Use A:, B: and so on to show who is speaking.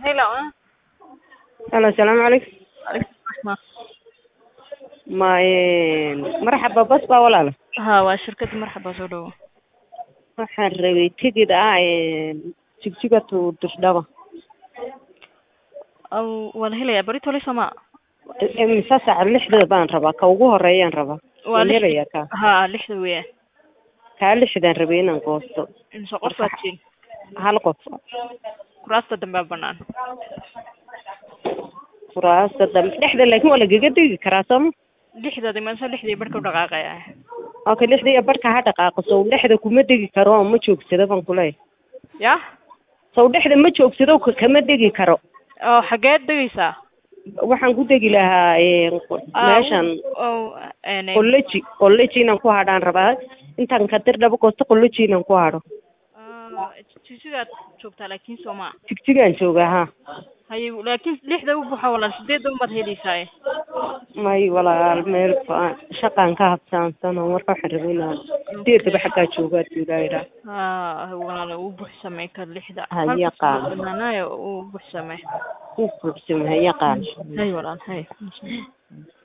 A: Hello.
B: Halo, asalaamu calaykum.
A: Alaikum assalam.
B: Ma een, marxaba bas baa walaalo.
A: Ha, waa shirkadda marxaba soo dhawo.
B: Waxaan rabay tigidh ah een, jigjiga to Dushdaba.
A: Aw, waa la helayaa berito le soma.
B: Imisa saac lixda baan rabaa, ka ugu horeeyaan rabaa.
A: Waa
B: Waan
A: lix-
B: helayaa kaa.
A: Ha, lixda weeyaan.
B: Kaa lixdaan rabay inaan goosto.
A: Imse qof baad siin.
B: Hal qof.
A: Kuraasta dambe aa bannaan.
B: Kuraasta dambe dhexda laakiin waa lagaga degi karaa sooma?
A: Lixda dimanse lixdii barhka u dhaqaaqaya.
B: Okay, lixda iyo barhka ha dhaqaaqo sow dhexda kuma degi karo oo ma joogsado baan ku leeyahay.
A: Ya?
B: Sow dhexda ma joogsado ka- kama degi karo.
A: Oo, xageed degaysaa?
B: Waxaan ku degi lahaa een, meeshan
A: Oo, een,
B: qoloji qoloji inaan ku hadhaan rabaa intaan kadir dhabo goosto qoloji inaan ku hadho
A: ah, jigjigaad joogtaa laakiin soma.
B: jigjigaan joogaa ha
A: Haye, laakiin lixda u buuxa walaal sideedda umaad helaysaa.
B: may walaal meel fa- shaqaan ka habsaansan oo marka waxaan rabay inaan sideedaba xaggaa joogaa duulaayidhaa
A: Ha, walaal uu buuxsamay ka lixda.
B: Ha,
A: Halka
B: yaqaan.
A: soo banaanaayo uu buuxsamay.
B: ku buuxsamahay yaqaan
A: Hay walaal, hay.